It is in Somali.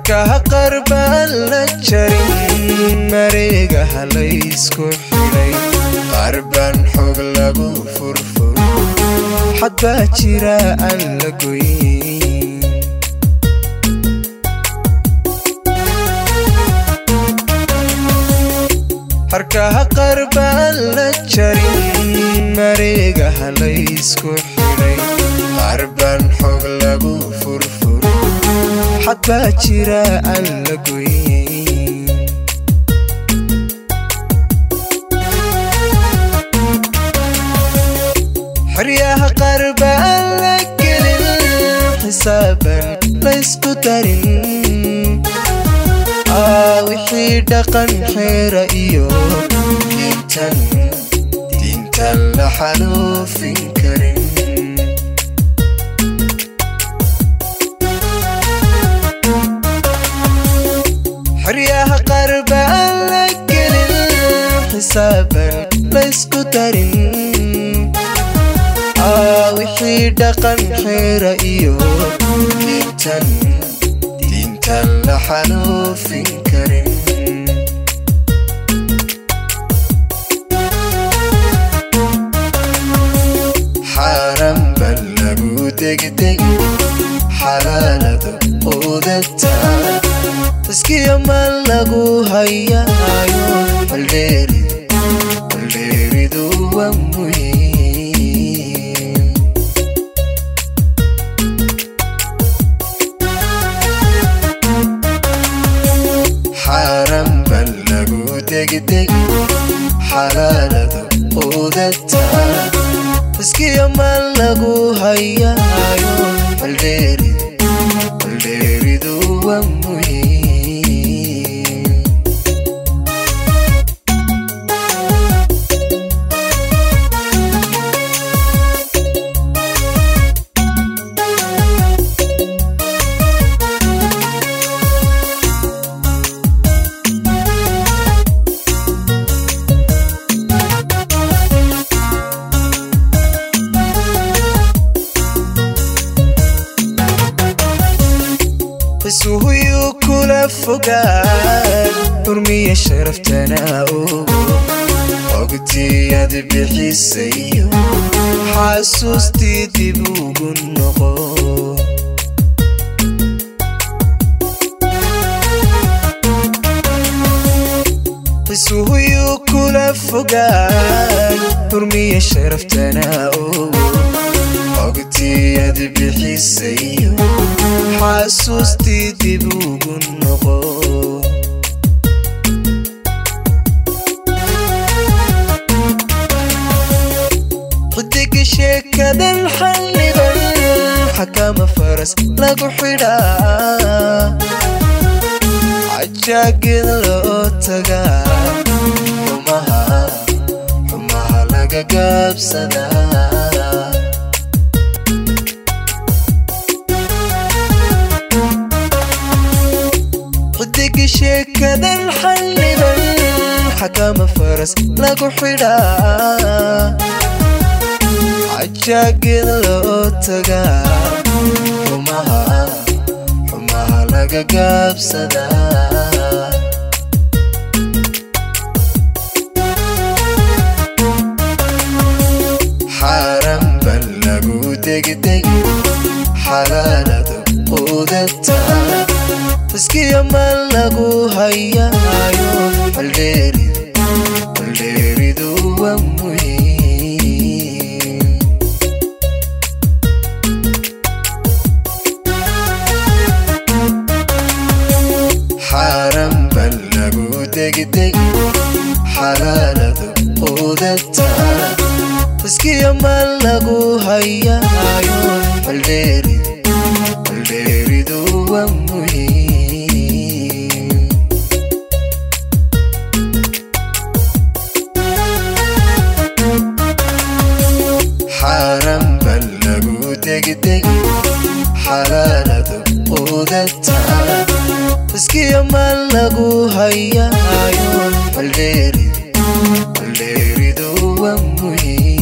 harkaha qarbaan la jarin mareegaha laysku xidhay qarbaan xog lagu furfur xad baa jira aan la goyn harkaha qarbaan la jarin mareegaha laysku xidhay qarbaan xog lagu furfur xad baa jira aan la goyn xeryaha qarbaan la gelin xisaaban laysku darin aa wixii dhaqan xeera iyo diintan diintan la xaluufin karin xeryaha qarbaan la gelin xisaaban laysku darin aa wixii dhaqan xeera iyo diintan diintan la xaluufin karin xaaran bal lagu degdegi xalaaladu quudataa iskiyo maan lagu hayaayo baldheeri baldheeridu waa muhiim xaaran bal lagu degdegi xalaaladu quudataa iskiyo maan lagu hayaayo baldheeri baldheeridu waa muhiim isuhuyuu kula fogaan xurmiya sharaftana ogo ogtiyaad bixisayo xasuustii dib ugu noqo isuhuyuu kula fogaan xurmiya sharaftana ogo ogtiyaad bixisayo xasuustii dib ugu noqo xidiga sheekadan xalliban xakama faras lagu xidhaa cajaagid loo tagaa xumaha xumaha laga gaabsadaa xidiga sheekadan xalliban xakama faras lagu xidhaa cajaagid loo tagaa xumaha xumaha laga gaabsadaa xaaran bal lagu degdegi xalaaladu quudataa iskiyo maan lagu hayaayo baldheeri baldheeridu waa muhiim xaaran bal lagu degdegi xalaaladu quudataa iskiyo maan lagu hayaayo baldheeri baldheeridu waa muhiim xaaran bal lagu degdegi xalaaladu quudataa iskiyo maan lagu hayaayo baldheeri baldheeridu waa muhiim